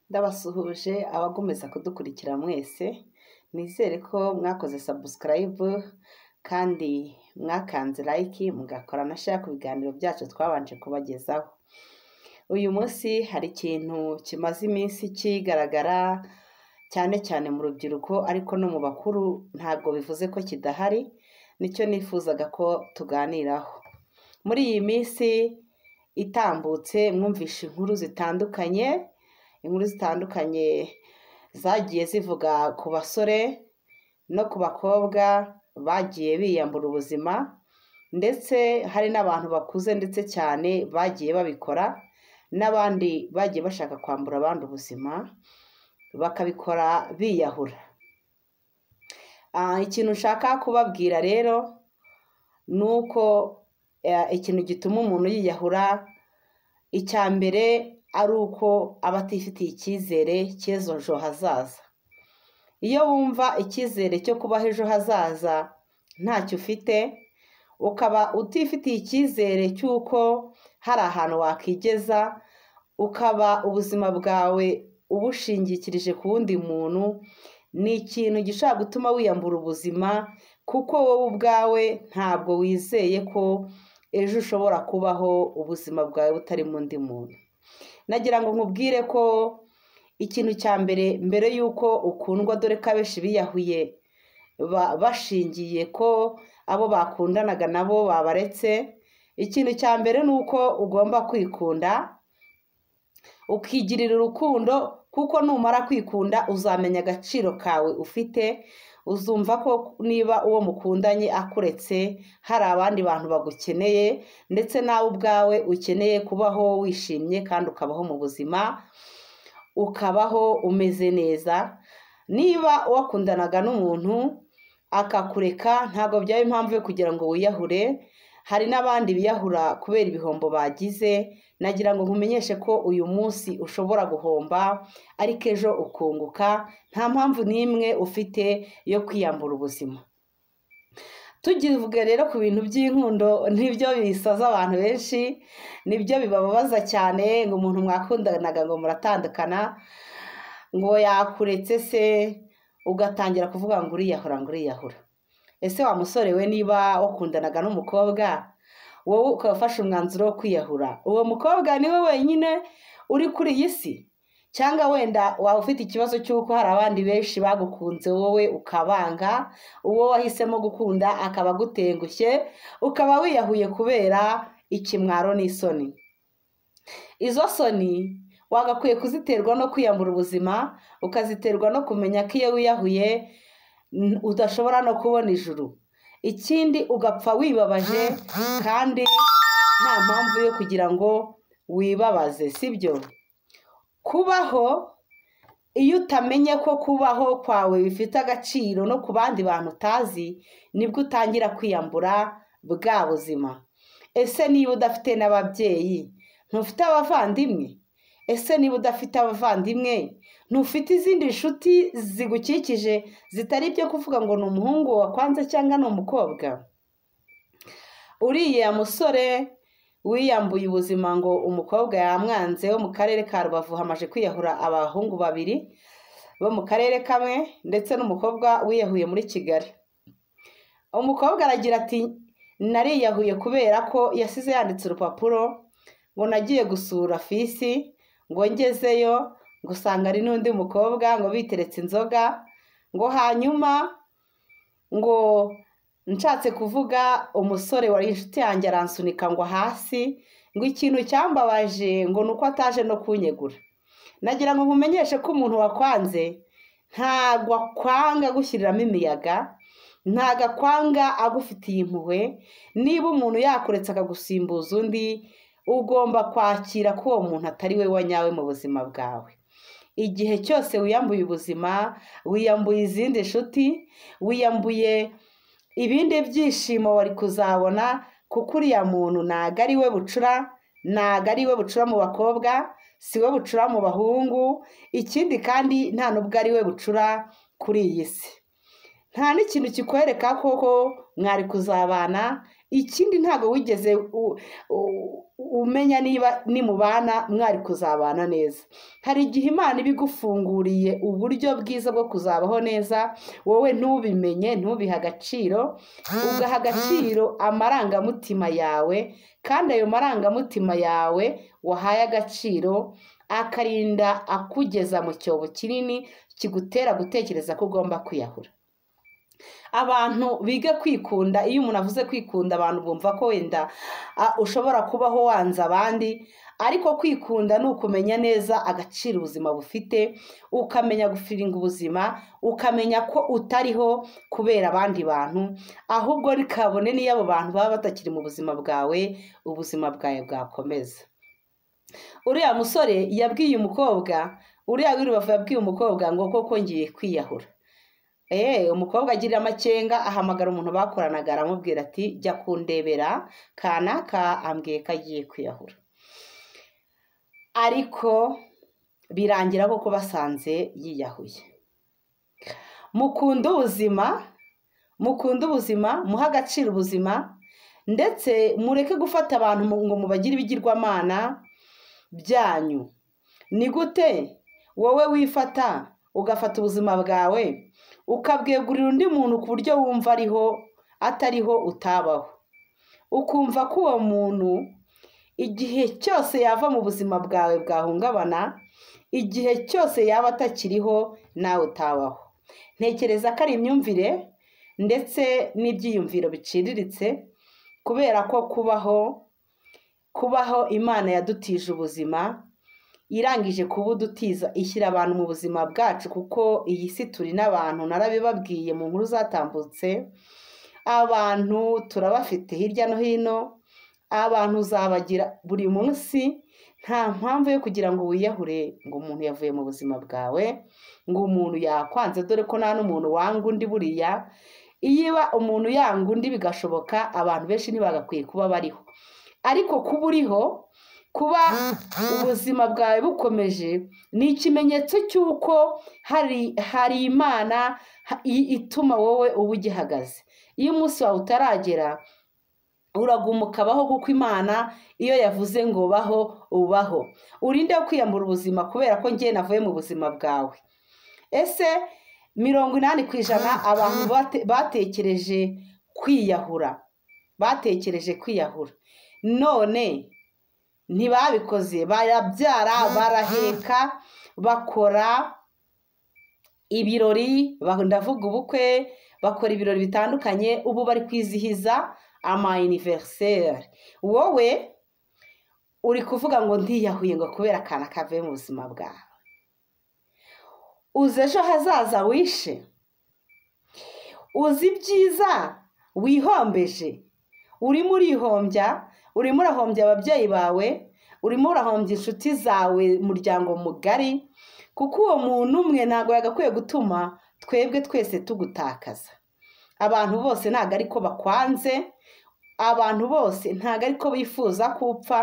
Ndabasuhuje abakomeza kudukurikira mwese, nizere ko mwakoze sabusikarayibu kandi mwakanze layiki mugakora na sheya ku biganiro byacu twabanje kubagezaho. Uyu munsi hari ikintu kimaze iminsi kigaragara cyane cyane mu rubyiruko ariko no mu bakuru ntabwo bivuze ko kidahari, nicyo nifuzaga ko tuganiraho. Muri iyi minsi itambutse mwumvishe inkuru zitandukanye, inkuru zitandukanye zagiye zivuga ku basore no ku bakobwa bagiye biyambura ubuzima ndetse hari n'abantu bakuze ndetse cyane bagiye babikora n'abandi bagiye bashaka kwambura abandi ubuzima bakabikora biyahura. Ikintu nshaka kubabwira rero ni uko ikintu gituma umuntu yiyahura icya mbere ari uko aba atifitiye icyizere cy'ejo hazaza. Iyo wumva icyizere cyo kubaho ejo hazaza ntacyo ufite, ukaba utifitiye icyizere cy'uko hari ahantu wakigeza, ukaba ubuzima bwawe ubushingikirije ku wundi muntu, ni ikintu gishobora gutuma wiyambura ubuzima kuko wowe ubwawe ntabwo wizeye ko ejo ushobora kubaho ubuzima bwawe butarimo undi muntu. Nagira ngo nkubwire ko ikintu cya mbere mbere y'uko ukundwa dore ko abenshi biyahuye bashingiye ko abo bakundanaga nabo babaretse, ikintu cya mbere ni uko ugomba kwikunda, ukigirira urukundo kuko numara kwikunda uzamenya agaciro kawe ufite, uzumva ko niba uwo mukundanye akuretse hari abandi bantu bagukeneye ndetse nawe ubwawe ukeneye kubaho wishimye kandi ukabaho mu buzima, ukabaho umeze neza, niba wakundanaga n'umuntu akakureka ntabwo byaba impamvu yo kugira ngo wiyahure, hari n'abandi biyahura kubera ibihombo bagize, nagira ngo nkumenyeshe ko uyu munsi ushobora guhomba ariko ejo ukunguka, nta mpamvu n'imwe ufite yo kwiyambura ubuzima. Tukivuga rero ku bintu by'inkundo nibyo bisaza abantu benshi, nibyo bibababaza cyane ngo umuntu mwakundanaga ngo muratandukana, ngo yakuretse se ugatangira kuvuga ngo uriyahura ngo uriyahura. Ese wa musore we niba wakundanaga n'umukobwa wowe ukaba ufashe umwanzuro wo kwiyahura, uwo mukobwa ni we wenyine uri kuri iyi si cyangwa wenda waba ufite ikibazo cy'uko hari abandi benshi bagukunze wowe ukabanga, uwo wahisemo gukunda akaba agutengushye, ukaba wiyahuye kubera ikimwaro n'isoni. Izo soni wagakwiye kuziterwa no kwiyambura ubuzima, ukaziterwa no kumenya ko iyo wiyahuye udashobora no kubona ijuru. Ikindi ugapfa wibabaje kandi nta mpamvu yo kugira ngo wibabaze sibyo? Kubaho iyo utamenye ko kubaho kwawe bifite agaciro no ku bandi bantu utazi nibwo utangira kwiyambura bwa buzima. Ese niba udafite n'ababyeyi ntufite abavandimwe? Ese niba udafite abavandimwe ntufite izindi nshuti zigukikije zitari ibyo kuvuga ngo ni umuhungu wakwanze cyangwa ni umukobwa? Uriya musore wiyambuye ubuzima ngo umukobwa yamwanze wo mu karere ka Rubavu hamaze kwiyahura abahungu babiri bo mu karere kamwe ndetse n'umukobwa wiyahuye muri Kigali. Umukobwa aragira ati nariyahuye kubera ko yasize yanditse urupapuro ngo nagiye gusura fisi ngo ngezeyo ngo usanga ari n'undi mukobwa ngo biteretse inzoga ngo hanyuma ngo nshatse kuvuga umusore wari inshuti yanjye aransunika ngo hasi ngo ikintu cyambabaje ngo ni uko ataje no kunyegura. Nagira ngo nkumenyeshe ko umuntu wakwanze ntabwo akwanga agushyiriramo imiyaga, ntabwo akwanga agufitiye impuhwe, niba umuntu yakuretse akagusimbuza undi ugomba kwakira ko uwo muntu atari we wanyawe mu buzima bwawe. Igihe cyose wiyambuye ubuzima, wiyambuye izindi nshuti, wiyambuye ibindi byishimo wari kuzabona kuko uriya muntu ntabwo ari we bucura, ntabwo ari we bucura mu bakobwa, si we bucura mu bahungu, ikindi kandi nta n'ubwo ari we bucura kuri iyi si. Nta n'ikintu kikwereka koko mwari kuzabana ikindi ntabwo wigeze u- u- umenya niba nimubana mwari kuzabana neza hari igihe imana iba igufunguriye uburyo bwiza bwo kuzabaho neza wowe ntubimenye ntubihe agaciro ugaha agaciro amarangamutima yawe kandi ayo marangamutima yawe wahaye agaciro akarinda akugeza mu cyobo kinini kigutera gutekereza ko ugomba kwiyahura abantu biga kwikunda iyo umuntu avuze kwikunda abantu bumva ko wenda ah, ushobora kubaho wanze abandi ariko kwikunda ni ukumenya neza agaciro ubuzima bufite ukamenya gufiringa ubuzima ukamenya ko utariho kubera abandi bantu ahubwo kabone n'iyo abo bantu baba batakiri mu buzima bwawe ubuzima bwawe bwakomeza uriya musore yabwiye umukobwa uriya wirubavu yabwiye umukobwa ngo koko ngiye kwiyahura Eh, umukobwa agirira amakenga ahamagara umuntu bakoranaga aramubwira ati jya kundebera kanaka ambwiye ko agiye kwiyahura ariko birangira koko basanze yiyahuye mukunde ubuzima mukunde ubuzima muhe agaciro ubuzima ndetse mureke gufata abantu mu- ngo mubagire ibigirwamana byanyu ni gute wowe wifata ugafata ubuzima bwawe ukabwegurira undi muntu ku buryo wumva ariho atariho utabaho ukumva ko uwo muntu igihe cyose yava mu buzima bwawe bwahungabana igihe cyose yaba atakiriho nawe utabaho ntekereza ko ari imyumvire ndetse n'ibyiyumviro biciriritse kubera ko kubaho kubaho imana yadutije ubuzima irangije kuba udutiza ishyira abantu mu buzima bwacu kuko iyi si turi n'abantu narabibabwiye mu nkuru zatambutse abantu turabafite hirya no hino abantu uzabagira buri munsi nta mpamvu yo kugira ngo wiyahure ngo umuntu yavuye mu buzima bwawe ngo umuntu yakwanze dore ko nta n'umuntu wanga undi buriya iyo umuntu yanga undi bigashoboka abantu benshi ntibagakwiye kuba bariho ariko kuba uriho kuba ubuzima bwawe bukomeje ni ikimenyetso cy'uko hari hari imana ha- i- ituma wowe uba ugihagaze iyo umunsi wawe utaragera uraguma ukabaho kuko imana iyo yavuze ngo baho ubaho urinde kwiyambura ubuzima kubera ko njye navuye mu buzima bwawe ese mirongo inani ku ijana abantu bate- batekereje kwiyahura batekereje kwiyahura none ntibabikoze barabyara baraheka bakora ibirori ba- ndavuga ubukwe bakora ibirori bitandukanye ubu bari kwizihiza ama anniversaire wowe uri kuvuga ngo ntiyahuye ngo kubera akana kavuye mu buzima bwawe uzi ejo hazaza wishe uzi ibyiza wihombeje urimo urihombya urimo urahombya ababyeyi bawe urimo urahombya inshuti zawe umuryango mugari kuko uwo muntu umwe ntabwo yagakwiye gutuma twebwe twese tugutakaza abantu bose ntabwo ariko bakwanze abantu bose ntabwo ariko bifuza ko upfa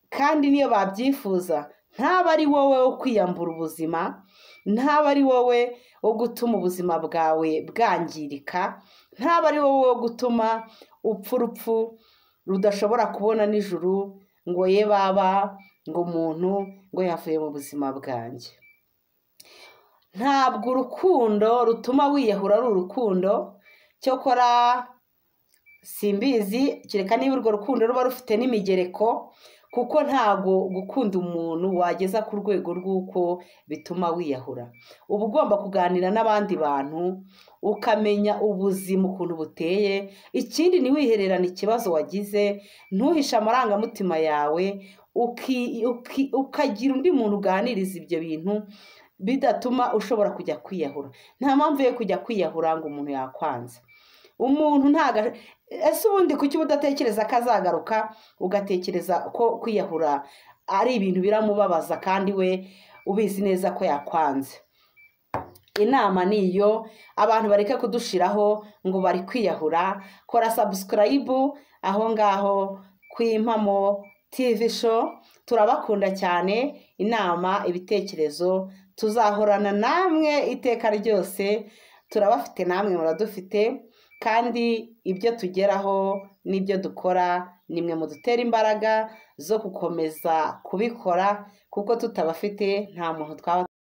kandi niyo babyifuza ntaba ari wowe wo kwiyambura ubuzima ntaba ari wowe wo gutuma ubuzima bwawe bwangirika ntaba ari wowe wo gutuma upfa urupfu rudashobora kubona nijoro ngo ye baba ngo umuntu ngo yavuye mu buzima bwanjye ntabwo urukundo rutuma wiyahura ari urukundo cyokora simbizi kereka niba urwo rukundo ruba rufite n'imigereko kuko ntabwo gukunda umuntu wageza ku rwego rw'uko bituma wiyahura uba ugomba kuganira n'abandi bantu ukamenya ubuzima ukuntu buteye ikindi ntiwihererane ikibazo wagize ntuhishe amarangamutima yawe uki- uki- ukagira undi muntu uganiriza ibyo bintu bidatuma ushobora kujya kwiyahura nta mpamvu yo kujya kwiyahura ngo umuntu yakwanze umuntu ntago ese ubundi kuki uba udatekereza ko azagaruka ugatekereza ko kwiyahura ari ibintu biramubabaza kandi we ubizi neza ko yakwanze inama ni iyo abantu bareke kudushiraho ngo bari kwiyahura kora sabusikarayibu aho ngaho ku impamo tivi show turabakunda cyane inama ibitekerezo tuzahorana namwe iteka ryose turabafite namwe muradufite kandi ibyo tugeraho n'ibyo dukora ni mwe mudutera imbaraga zo gukomeza kubikora kuko tutabafite nta muntu twaba